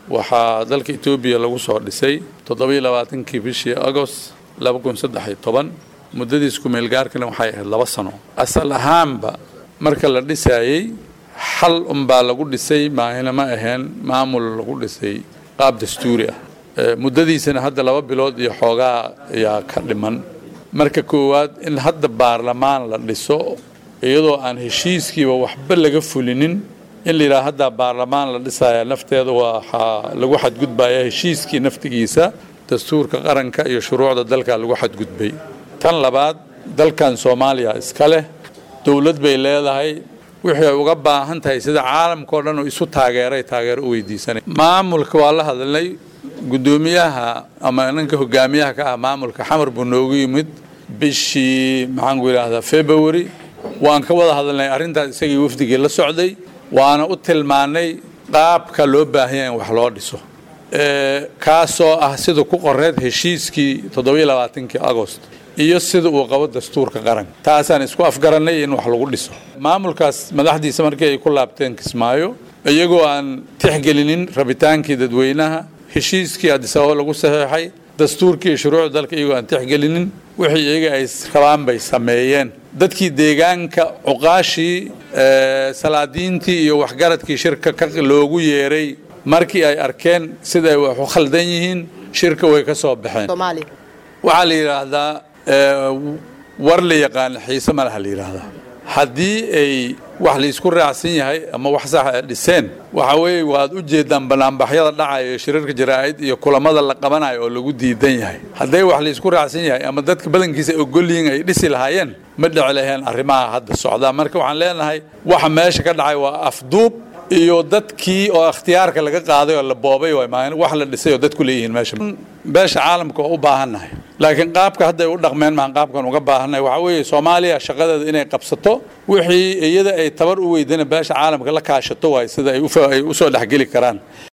waxaa dalka etoobiya lagu soo dhisay toddobiyo labaatankii bishii agost laba kun saddex iyo toban muddadiis ku-meelgaarkana waxay ahayd laba sano asal ahaanba marka la dhisaayey xal unbaa lagu dhisay maahina ma aheen maamul lagu dhisay qaab dastuuri ah muddadiisana hadda laba bilood iyo xoogaa ayaa ka dhiman marka koowaad in hadda baarlamaan la dhiso iyadoo aan heshiiskiiba waxba laga fulinin in la yidhaha haddaa baarlamaan la dhisaya nafteeda waxaa lagu xadgudbaya heshiiskii naftigiisa dastuurka qaranka iyo shuruucda dalka lagu xadgudbay tan labaad dalkan soomaaliya iska leh dowlad bay leedahay wixii ay uga baahan tahay sida caalamkao dhan oo isu taageeray taageero u weydiisanay maamulka waa la hadalnay guddoomiyaha ama ninka hogaamiyaha ka ah maamulka xamar buu noogu yimid bishii maxaanku yidhaahdaa february waan ka wada hadalnay arrintaas isagii wafdigii la socday waana u tilmaanay qaabka loo baahanya in wax loo dhiso kaasoo ah sida ku qoreed heshiiskii toddobiyo labaatankii agost iyo sida uu qabo dastuurka qaranka taasaan isku afgarannay in wax lagu dhiso maamulkaas madaxdiisa markii ay ku laabteen kismaayo iyagoo aan tixgelinin rabitaankii dadweynaha heshiiskii adisababa lagu saxeexay dastuurkii iyo shuruucda dalka iyagoo aan tixgelinin wixii iyaga ay rabaan bay sameeyeen dadkii deegaanka cuqaashii salaadiintii iyo waxgaradkii shirka loogu yeeray markii ay arkeen sida ay wax u khaldan yihiin shirka way ka soo baxeen waxaa la yidhaahdaa war la yaqaan xiise malaha la yidhaahdaa haddii ay wax laysku raacsan yahay ama wax sax ay dhiseen waxa weeye waad u jeedaan banaanbaxyada dhacayo iyo shirarka jaraa'id iyo kulamada la qabanayo oo lagu diidan yahay hadday wax laysku raacsan yahay ama dadka badankiisa ay ogol yihiin ay dhisi lahaayeen ma dhici laheen arrimaha hadda socdaa marka waxaan leenahay waxa meesha ka dhacay waa afduub iyo dadkii oo ikhtiyaarka laga qaaday oo la boobay wax la dhisay oo dadku leeyihiin meesha beesha caalamka oo u baahannahay laakiin qaabka hadday u dhaqmeen maan qaabkan uga baahannahay waxaa weeye soomaaliya shaqadeeda inay qabsato wixii iyada ay tabar u weydana beesha caalamka la kaashato waay sida ay u soo dhexgeli karaan